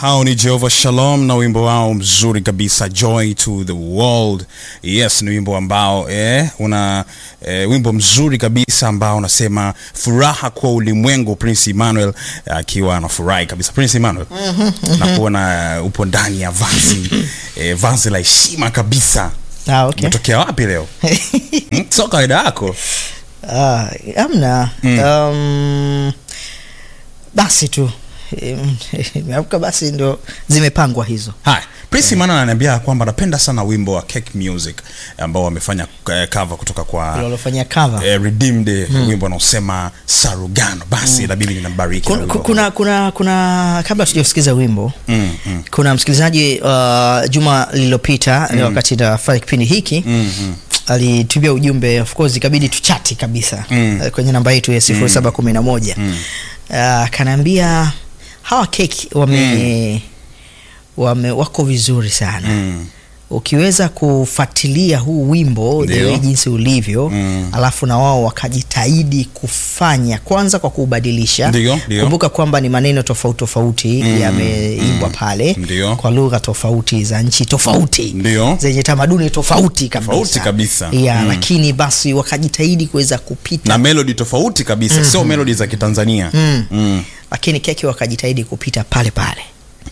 hao ni Jehovah Shalom na wimbo wao mzuri kabisa Joy to the World. Yes, ni wimbo ambao eh, una eh, wimbo mzuri kabisa ambao unasema furaha kwa ulimwengu. Prince Emmanuel akiwa anafurahi kabisa. Prince Emmanuel, na kuona upo ndani ya vazi eh, vazi la heshima kabisa. Ah, okay. Umetokea wapi leo? Hmm, Sio kawaida yako. Ah, amna um, basi tu Em, nimeamka basi ndo zimepangwa hizo Haya, Prince Emmanuel ananiambia kwamba anapenda sana wimbo wa Cake Music ambao wamefanya eh, cover kutoka kwa walofanyia cover eh, Redeemed wimbo unaosema Sarugano. Basi inabidi ninambariki na kuna, wimbo kuna, kuna, kuna kabla tujausikiza wimbo Mm, mm. kuna msikilizaji uh, juma lililopita wakati nafanya kipindi hiki alitumia ujumbe of course ikabidi tuchati kabisa Mm. eh, kwenye namba yetu ya sifuri saba kumi na moja akanaambia hawa keki wame, wame wako vizuri sana Mm. ukiweza kufuatilia huu wimbo Ndio. the way jinsi ulivyo Mm. alafu na wao wakajitahidi kufanya kwanza kwa kuubadilisha Ndio, ndio. kumbuka kwamba ni maneno tofauti tofauti Mm, yameimbwa pale Ndio. kwa lugha tofauti za nchi tofauti Ndio. zenye tamaduni tofauti kabisa, Tofauti kabisa. Yeah, Mm. lakini basi wakajitahidi kuweza kupita na melody tofauti kabisa, sio melody za Kitanzania. Mm. Mm. lakini keki wakajitahidi kupita pale pale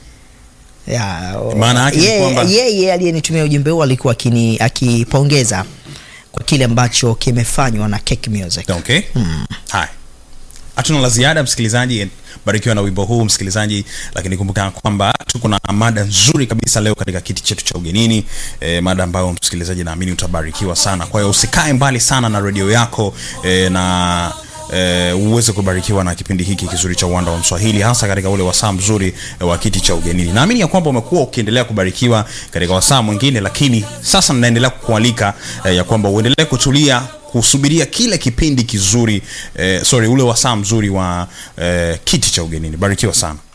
Ya, Maana yake ni yeye- kwamba- yeye aliyenitumia ujumbe huu alikuwa akini- akipongeza kwa kile ambacho kimefanywa na Cake Music. Okay. Haya. Hatuna la ziada msikilizaji, barikiwa na wimbo huu msikilizaji, lakini kumbuka kwamba tuko na mada nzuri kabisa leo katika kiti chetu cha ugenini e, mada ambayo msikilizaji naamini utabarikiwa sana. Kwa hiyo usikae mbali sana na redio yako e, na e, uweze kubarikiwa na kipindi hiki kizuri cha uwanda wa Mswahili, hasa katika ule wasaa mzuri e, wa kiti cha ugenini. Naamini ya kwamba umekuwa ukiendelea kubarikiwa katika wasaa mwingine, lakini sasa ninaendelea kukualika e, ya kwamba uendelee kutulia kusubiria kile kipindi kizuri eh, sorry ule wasaa mzuri wa eh, kiti cha ugenini. Barikiwa sana.